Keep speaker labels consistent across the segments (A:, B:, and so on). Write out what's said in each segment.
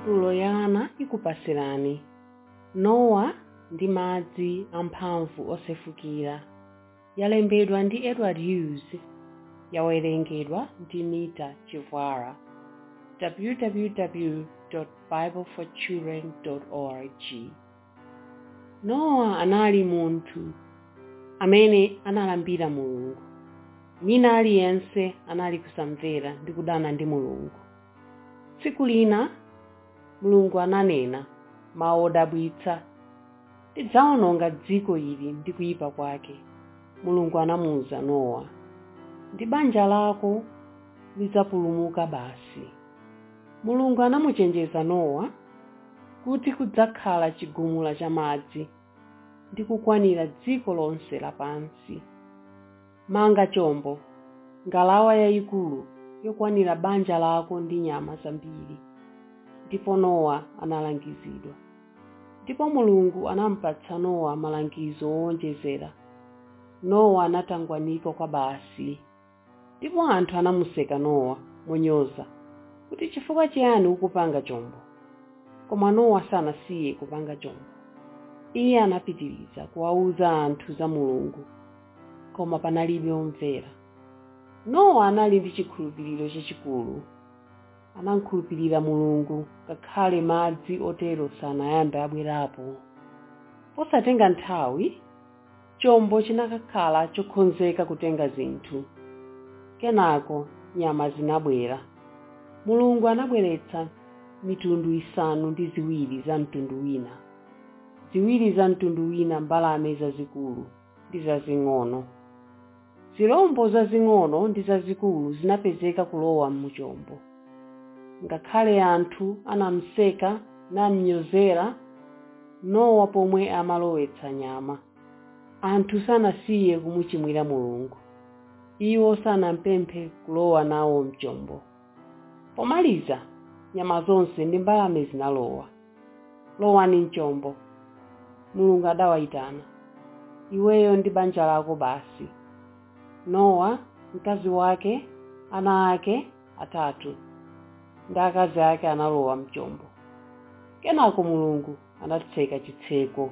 A: tulo ya ana ikupasirani nowa ndi madzi amphamvu osefukira yalembedwa ndi edward hughes yawerengedwa ndi nita chivwara www bibleforchildren org nowa anali munthu amene analambira mulungu wina aliyense anali kusamvera ndi kudana ndi mulungu tsiku lina mulungu ananena mawu odabwitsa ndidzawononga dziko ili ndi kuyipa kwake mulungu anamuwuza nowa ndi banja lako lidzapulumuka basi mulungu anamuchenjeza nowa kuti kudzakhala chigumula cha madzi ndi kukwanira dziko lonse lapansi manga chombo ngalawa yayikulu yokwanira banja lako ndi nyama zambiri ndipo nowa analangizidwa ndipo mulungu anampatsa nowa malangizo owonjezera nowa anatangwanika kwa basi ndipo anthu anamuseka nowa monyoza kuti chifukwa chiyani ukupanga chombo koma nowa sanasiye kupanga chombo iye anapitiriza kuwawuza anthu za mulungu koma panalibe omvera nowa anali ndi chikhulupiriro chachikulu anamkhulupirira mulungu ngakhale madzi otero sanayambe abwerapo posatenga nthawi chombo chinakakhala chokonzeka kutenga zinthu kenako nyama zinabwera mulungu anabweretsa mitundu isanu ndi ziwiri za mtundu wina ziwiri za mtundu wina mbalame zazikulu ndi zazing'ono zirombo zazing'ono ndi zazikulu zinapezeka kulowa muchombo ngakhale anthu anamseka namnyozera nowa pomwe amalowetsa nyama anthu sanasiye kumuchimwira mulungu iwo sanampemphe kulowa nawo mchombo pomaliza nyama zonse ndi mbalame zinalowa lowani mchombo mulungu adawayitana iweyo ndi banja lako basi nowa mkazi wake ana ake atatu ndi akazi ake analowa mchombo kenako mulungu anatseka chitseko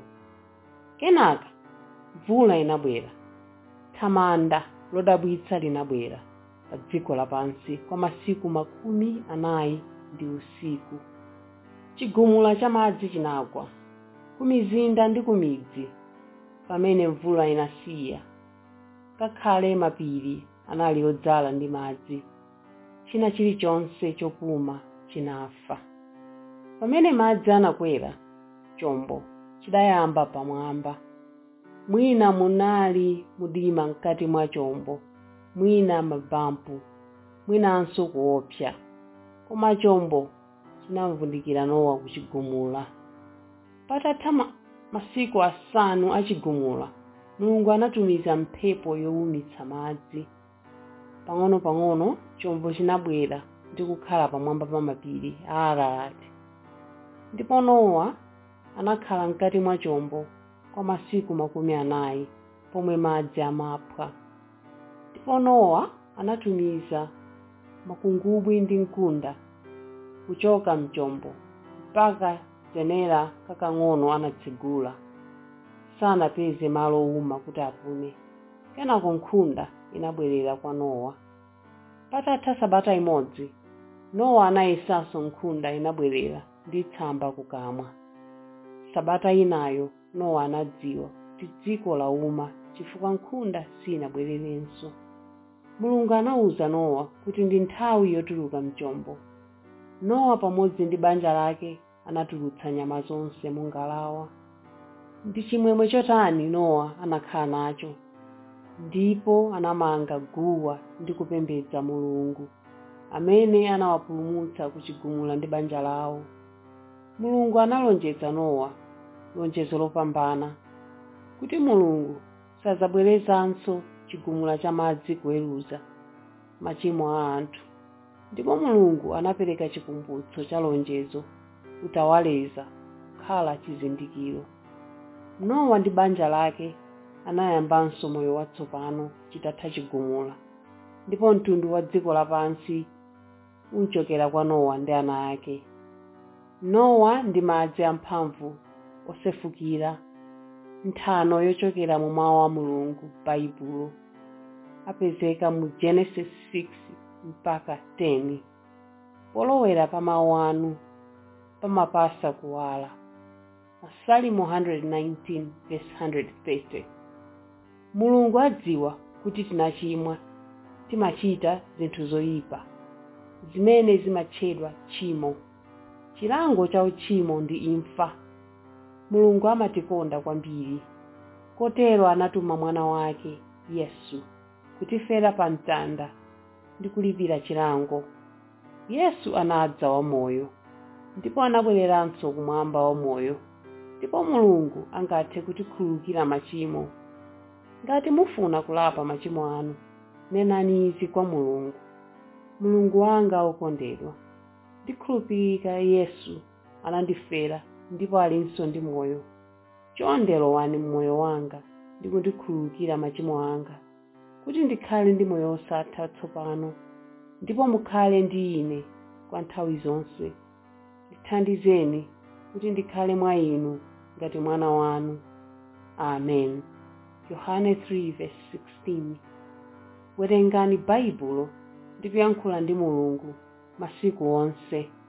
A: kenaka mvula inabwera thamanda lodabwitsa linabwera pa dziko lapansi kwa masiku makumi anayi ndi usiku chigumula cha madzi chinagwa ku mizinda ndi ku midzi pamene mvula inasiya ngakhale mapiri anali odzala ndi madzi china chilichonse chopuma chinafa pamene madzi anakwera chombo chidayamba pamwamba mwina munali mdima mkati mwa chombo mwina mabampu mwinanso kuopsa koma chombo chinamvundikira nowa kuchigumula patatha ma- masiku asanu achigumula mulungu anatumiza mphepo yowumitsa madzi pang'ono-pang'ono chombo chinabwera ndi kukhala pamwamba pa mapiri a ararati ndipo nowa anakhala mkati mwa chombo kwa masiku makumi anayi pomwe madzi amaphwa ndipo nowa anatumiza makungubwi ndi mkunda kuchoka mchombo mpaka zenera kakang'ono anatsegula sanapeze malo owuma kuti apume kenako nkhunda inabwerera kwa nowa patatha sabata imodzi nowa anayesanso nkhunda inabwerera ndi tsamba kukamwa sabata inayo nowa anadziwa kuti dziko lauma chifukwa nkhunda sinabwererenso mulungu anawuza nowa kuti ndi nthawi yotuluka mchombo nowa pamodzi ndi banja lake anatulutsa nyama zonse mu ngalawa ndi chimwemwe chotani nowa anakhala nacho ndipo anamanga guwa ndi kupembedza mulungu amene anawapulumutsa kuchigumula ndi banja lawo mulungu analonjeza nowa lonjezo lopambana kuti mulungu sadzabwerezanso chigumula cha madzi kuweruza machimo a anthu ndipo mulungu anapereka chikumbutso cha lonjezo utawaleza kukhala chizindikiro nowa ndi banja lake anayambanso moyo watsopano chitatha chigumula ndipo mtundu wa dziko lapansi unchokera kwa nowa ndi ana ake nowa ndi madzi amphamvu osefukira nthano yochokera mu mawu a mulungu baibulo apezeka mu genesis 6 mpaka 10 polowera pa mawu anu pamapasa kuwala masalimo 119 verse 130 mulungu adziwa kuti tinachimwa timachita zinthu zoyipa zimene zimatchedwa tchimo chilango cha uchimo ndi imfa mulungu amatikonda kwambiri kotero anatuma mwana wake yesu kutifera pa mtanda ndi kulipira chilango yesu anadza wamoyo ndipo anabwereranso kumwamba wamoyo ndipo mulungu angathe kutikhululukira machimo ngati mufuna kulapa machimo anu nenani izi kwa mulungu mulungu wanga wokondedwa ndikhulupirika yesu anandifera ndipo alinso ndi moyo chonde lowani mmoyo wanga ndi kundikhululukira machimo anga kuti ndikhale ndi moyo osatha tsopano ndipo mukhale ndi ine kwa nthawi zonse ndithandizeni kuti ndikhale mwa inu ngati mwana wanu amen yohane 3:16 werengani baibulo ndi kuyankhula ndi mulungu masiku onse